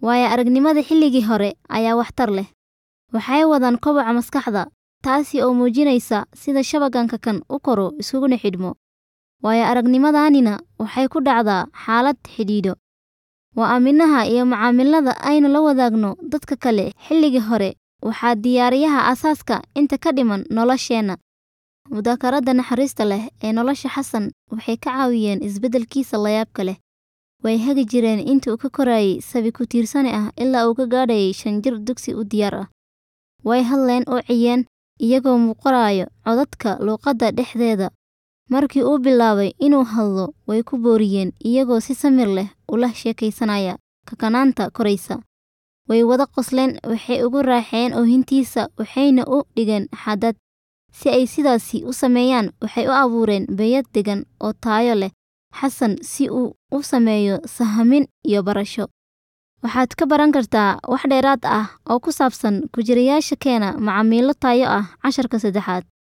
waayo aragnimada xilligii hore ayaa waxtar leh waxay wadaan koboca maskaxda taasi oo muujinaysa sida shabaganka kan u koro iskuguna xidhmo waayo aragnimadanina waxay ku dhacdaa xaalad xidhiidho waa aaminaha iyo macaamilada aynu la wadaagno dadka kale xilligii hore waxaa diyaariyaha asaaska inta ka dhiman nolosheenna mudaakarada naxariista leh ee nolosha xasan waxay ka caawiyeen isbeddelkiisa layaabka leh way hagi jireen inta uu ka korayay sabi ku tiirsani ah ilaa uu ka gaadhayay shan jir dugsi u diyaar ah way hadleen oo ciyeen iyagoo muuqanaayo codadka luuqadda dhexdeeda markii uu bilaabay inuu hadlo way ku booriyeen iyagoo si samir leh ula sheekaysanaya kakanaanta koraysa way wada qosleen waxay ugu raaxeen oohintiisa waxayna u dhigeen xadad si ay sidaasi u sameeyaan waxay u abuureen beeyad degan oo taayo leh xasan si uu u sameeyo sahamin iyo barasho waxaad ka baran kartaa wax dheeraad ah oo ku saabsan ku jirayaasha keena macaamiilo taayo ah casharka saddexaad